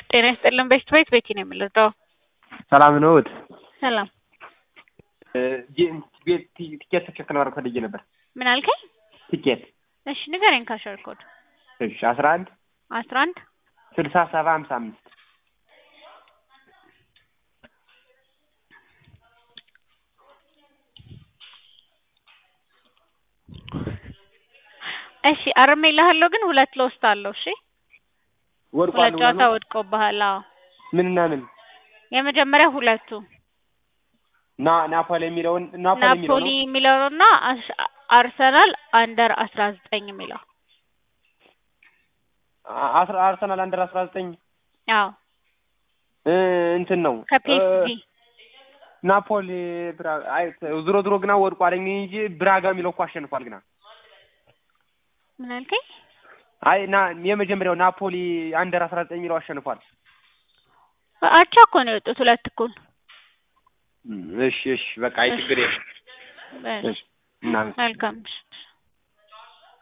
ጤና ይስጥልን ቤት ቤት ቤቲ ነው የምልጠው። ሰላም ነዎት? ሰላም ቤት ቲኬት ትክክል ማድረግ ፈልጌ ነበር። ምን አልከኝ? ቲኬት እሺ ንገረኝ። ካሸር ኮድ እሺ አስራ አንድ አስራ አንድ ስልሳ ሰባ ሀምሳ አምስት እሺ አርሜልሃለሁ ግን ሁለት ለውስጥ አለው። እሺ ወድቋል ሁለት ጨዋታ ማለት ነው? ወድቆብሃል። አዎ ምንና ምን የመጀመሪያ ሁለቱ ና ናፖሊ የሚለውን ናፖሊ የሚለው ናፖሊ ነው። የሚለውና አስ- አርሰናል አንደር አስራ ዘጠኝ የሚለው አ- አስራ አርሰናል አንደር አስራ ዘጠኝ አዎ እ እንትን ነው ከፒኤስጂ እ ናፖሊ ብራ አይ ዝሮ ዝሮ ግና ወድቋል እንጂ ብራጋ የሚለው እኮ አሸንፏል ግና ምን አልከኝ? አይ ና የመጀመሪያው ናፖሊ አንደር አስራ ዘጠኝ የሚለው አሸንፏል። አቻ እኮ ነው የወጡት ሁለት እኩል። እሺ እሺ በቃ አይ ችግር የለም። እሺ እሺ እናመሰግናለን። መልካም እሺ